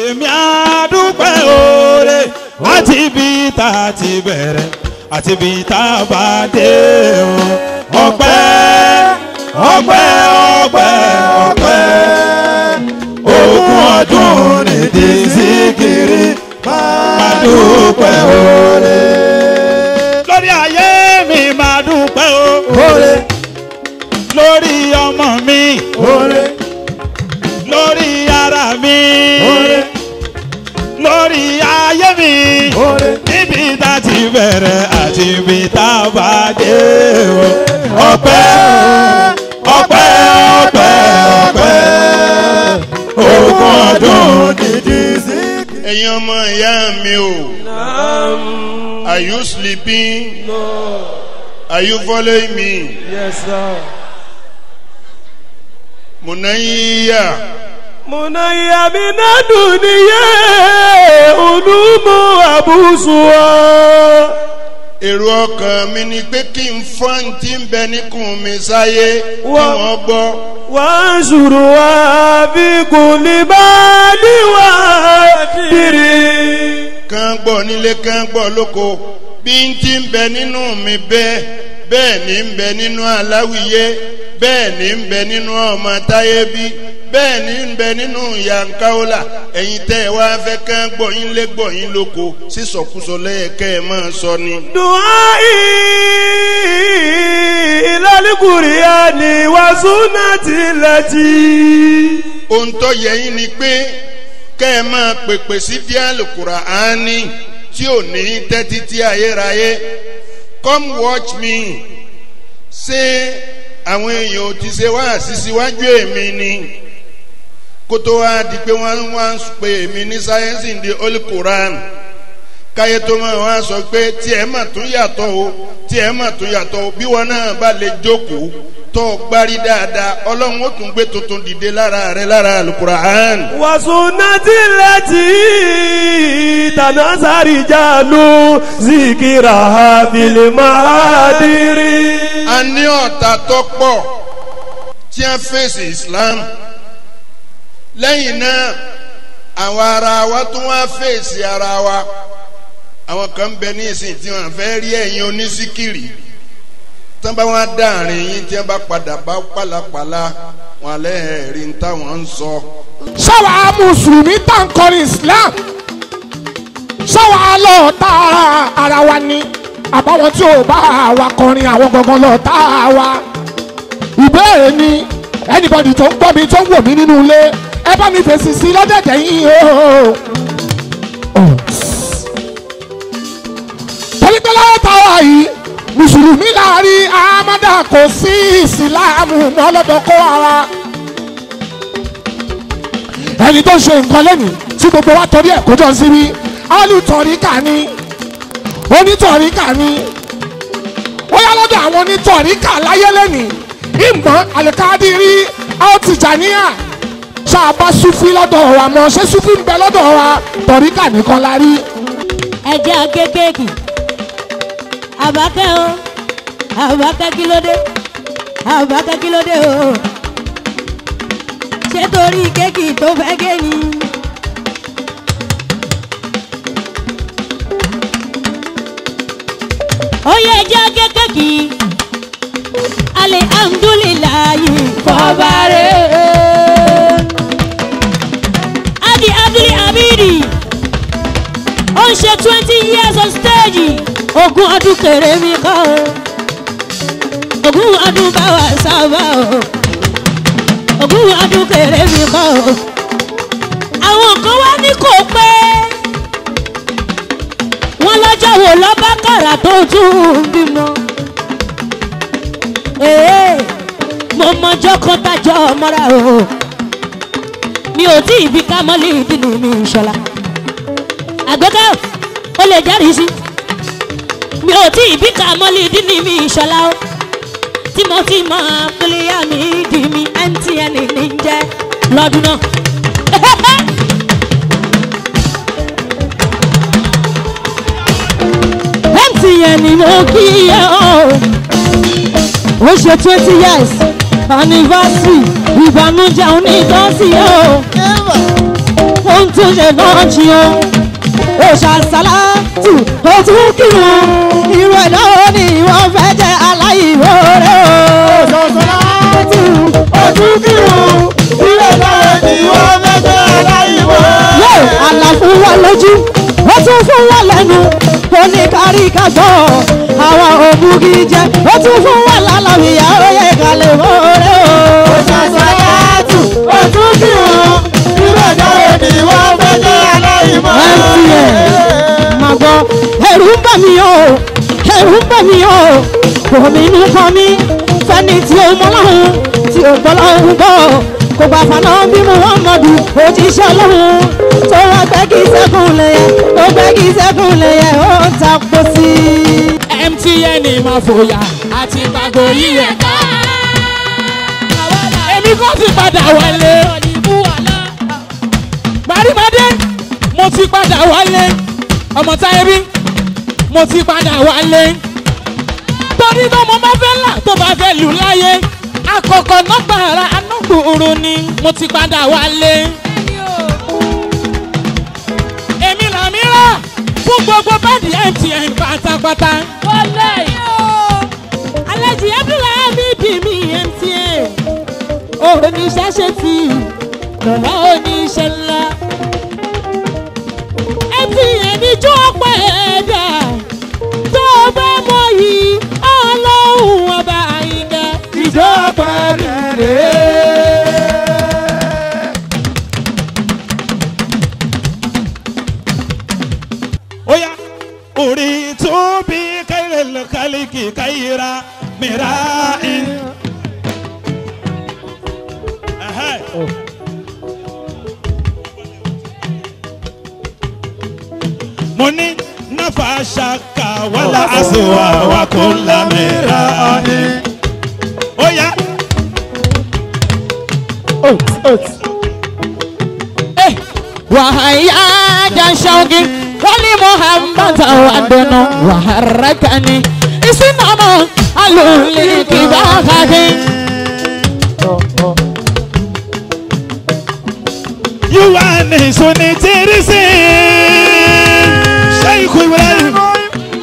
èmi àdúpẹ́ oore láti ibi tá a ti bẹ̀rẹ̀ àti ibi tá a bá dé o. ọpẹ́ ọpẹ́ ọpẹ́ ọpẹ́ ogún ọdún nìdí síkiri máa dúpẹ́ oore. lórí ayé mi máa dúpẹ́ o. Oore, lórí ọmọ mi oore, lórí ara mi oore, lórí ayé mi oore. níbi tá a ti bẹ̀rẹ̀ àti ibi tá a bá dé o. ọpẹ́ ọpẹ́ ọpẹ́ ọpẹ́ ogún ọdún Dìdí sí. ẹ̀yin ọmọ ìyá mi o are you sleeping are you following me Yes, sir. munaiya Munaya mina duniye ulumu abusuwa. èrò ọkàn mi ni pé kí n fọ́n tí ń bẹ níkùn mi sáyé kí Wá- wọ́n gbọ́ Wansuruwa fi kulibali wa diri. kán gbọ́ nílé kán gbọ́ lóko bí n ti ń bẹ nínú mi bẹ́ẹ̀ bẹ́ẹ̀ ni ń bẹ nínú aláwìyé bẹ́ẹ̀ ni ń bẹ nínú ọmọ táyé bí bẹ́ẹ̀ ni ń bẹ nínú yankaola ẹ̀yin tẹ́ ẹ wá fẹ́ kán gbọ́ yín lé gbọ́ yín lóko sísọkúsọ lẹ́yẹ̀kẹ́ ẹ máa sọ ni. Duhai ilalikuriani wa sunati lati. ohun tó yẹ yín ni pé kẹ́ ẹ máa pèpè sí díàlù kùràánì tí ò ní tẹ́tí tí ayérayé come watch me ṣé àwọn èèyàn ò ti ṣe wá àṣìṣíwájú èmi ni kó tó wá di pé wọ́n wá ń pe èmi ní sáyẹ́nsì ní holy quran káyé tó máa wá sọ pé tí ẹ mà tún yàtọ̀ o tí ẹ mà tún yàtọ̀ o bí wọn náà bá lè jókòó tó o gbárí dáadáa ọlọ́run ó tún gbé tuntun dìde lára rẹ lára alukura'an. wa sunati lati tanasari jalu zikira fili mahadiri. a ní ọ̀tá tó pọ̀ tí a fèsì islam lẹ́yìn náà àwọn ara wa tún wá fèsì ara wa àwọn kan ń bẹ ní ìsìn tí wọn fẹ́ rí ẹ̀yin onísíkìrì tí wọn bá wọn dáàrin yín tí wọn bá padà bá pàlàpàlà wọn alẹ́ ẹ̀rí ń táwọn ń sọ. ṣáwa mùsùlùmí tá ń kọrin islam ṣáwa lọ tá ara wa ni àbáwọn tí ò bá wa kọrin àwọn gangan lọ tá wa ìbéèrè ni anybody tó ń gbọ́ mi tó ń wò mí nínú ilé ẹ bá mi fèsì sí lọ́dẹ̀dẹ̀ yín o. torí pé lọ́wọ́ tá a wà yìí mùsùlùmí láàrin amádà kò sí ìsìláàmù mọ́ lọ́dọ̀ kó ara ẹni tó ń ṣe nǹkan lẹ́nìí tí gbogbo wa torí ẹ̀ kó jọ síbí alùtọ̀ríkà ni onítọ̀ríkà ni ó yá lọ́dọ̀ àwọn onítọ̀ríkà láyé lẹ́nìí ìmọ̀ àlùkádìrí àwòtìjàníyà ṣáàbà sufi lọ́dọ̀ wa mọ̀ ṣé sufi ń bẹ lọ́dọ̀ wa tọ̀ríkà nìkan la rí. ẹjẹ akékèké àbákẹ́ o àbákẹ́ kí ló dé àbákẹ́ kí ló dé o ṣé torí kéèkì tó fẹ́ gé ni. ó yẹ ẹjẹ akékèké alihamdulilayi fọbaare adi abdul hamidi ó ń ṣe twenty years on stage ogún ọdún kéré mi kọ́ o ogún ọdún bá wa sábà o ogún ọdún kéré mi kọ́ o àwọn kan wá ní kò pé wọ́n lọ́jọ́ wo lọ́ba kàrà tó tún ń bímọ ee mo mọjọ́ kan tájọ́ mọ́ra o mi ò tí ì bí ká mọ́lì ìdílé mi ìṣọ́la àgbẹ̀kẹ́ o lè jẹ́rìí sí mi ò tí ì bí ká mọ́lì ìdílé mi ìṣọ́la o tí mo ti mọ pílíà mi di mi mtn ní jẹ́ lọ́dún náà. mtn ni mo kí ẹ o ó ṣe twenty years anniversary ìbànújẹ́ onídọ́sí o wọ́n tún ṣe náà jí o ó ṣàṣàlátù ó tún kírun irú ẹ̀ náà ni wọ́n fẹ́ jẹ́ aláìmoore o. ṣàṣàlátù ó tún kírun irú ẹ̀ náà ni wọ́n fẹ́ jẹ́ aláìmoore. yóò àlàfo wa lójú ó tún fún wa lẹ́nu ó ní kárí ká gbọ́ àwọn òbúgi jẹ ó tún fún wa lálàbíyá ó yẹ ká lè mọ́ọ́rẹ́ o. ó ṣàṣàlátù ó tún kírun irú ẹ̀ náà ni wọ́n fẹ́ jẹ́ aláìmoore. mtn máa gbọ́ ẹ̀rù ń bà mí o ẹ̀rù ń bà mí o omi inú kan mi fẹ́ni tí ó mọ́ lọ́hùn tí ó gbọ́ lọ́hùn gbọ́ kò gbà fànà bí muhammadu òjíṣẹ́ ọlọ́run tó wá gbẹ́gì sẹ́kùn lẹ́yẹ tó gbẹ́gì sẹ́kùn lẹ́yẹ ó ń takò sí i. mtn máa fòyà àti gbàgbọ́ yìí ẹ̀ ká. èmi kò ti padà wálé. gbàrígbàdé mo ti padà wálé. ọmọ táyé bí mo ti padà wálé. torí tó mo bá fẹ́ là tó bá fẹ́ lù láyé. àkọ́kọ́ nọ́gbàrà anúgbòòrò ni mo ti padà wálé. èmi làmí rà fún gbogbo bẹ́ẹ̀dì mtn pátápátá. wọlé alájí abdullahi bí mi mtn oníṣẹ́ ṣe ti lọ́lá oníṣẹ́ ńlá mtn níjọ́ ọ̀pọ̀ ẹ̀dá tó bá mọ yìí ọlọ́run ọba àyìnká. ìjọba rẹ̀. Oya uri tó bí kẹ́lẹ́ kálíkì káyìíra mìíràn in. mo ní náfà ṣàkà wàlà àṣewà wà kó lámìíràn in. Oya wàhálà janṣọ́gi wọ́n ní muhammad awadunu wàhárakani ìsìnàmọ́ alùlí kìbákàkì. yíwá ní sunni tìrìsì.